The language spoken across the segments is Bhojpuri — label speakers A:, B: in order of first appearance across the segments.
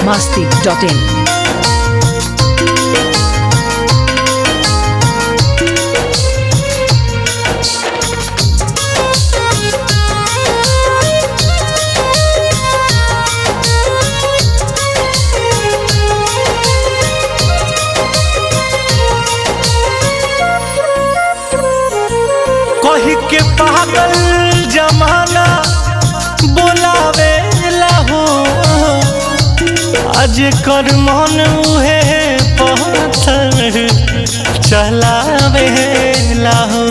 A: masti.in.
B: कही के पागल जमाना बोलावे हो आज कर मन उहे पत्थर चलावे हो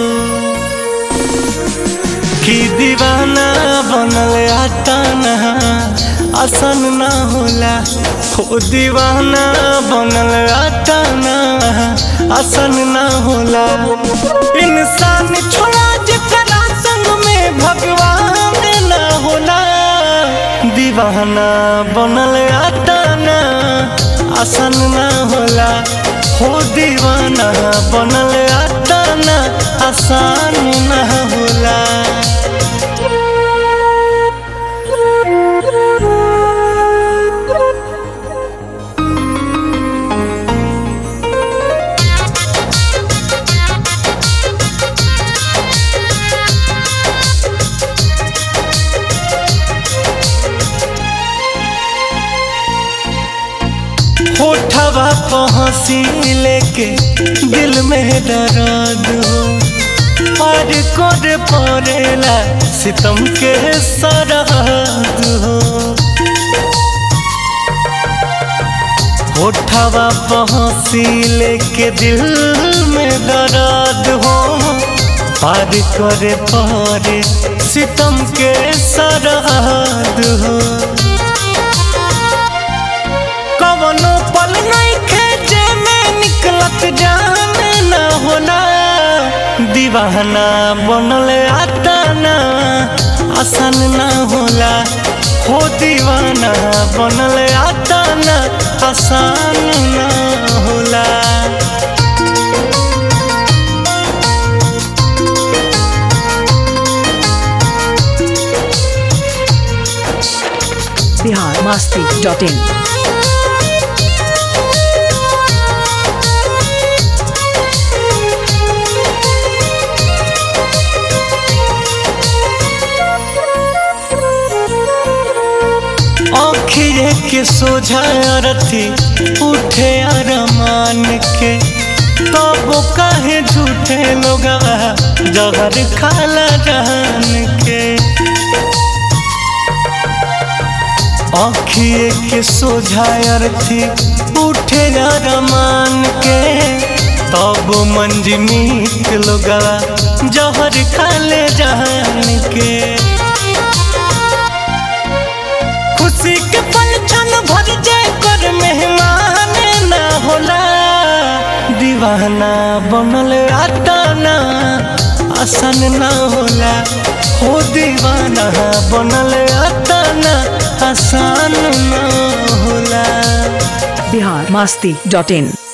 B: कि दीवाना बनल आताना आसन ना होला हो दीवाना बनल आताना आसन ना होला इंसान छोड़ा जेकरा संग में भगवान ना होला दीवाना बनल आताना आसन ना होला हो दीवाना बनल आताना आसान ना होला होठवा पहुँची लेके दिल में दर्द हो पार कर पड़ेला सितम के सरहद हो होठवा पहुँची लेके दिल में दर्द हो पार करे पड़े सितम के सरहद हो कवनो पल नहीं खेचे में निकलत जान न होला दीवाना बनल आताना आसान न होला हो दीवाना बनल आताना आसान न होला
A: Bihar masti.in.
B: आखिरे के सोझा रथी उठे अरमान के तब काहे झूठे लोग जहर खाला जान के आखिए के सोझा अरथी उठे अरमान के तब मंजमीत लोग जहर खाले जान के खुशी के पल क्षण भर जाए कर मेहमान ना होला दीवाना बनल आताना आसान ना होला हो दीवाना बनल आताना आसान ना होला
A: Bihar masti.in.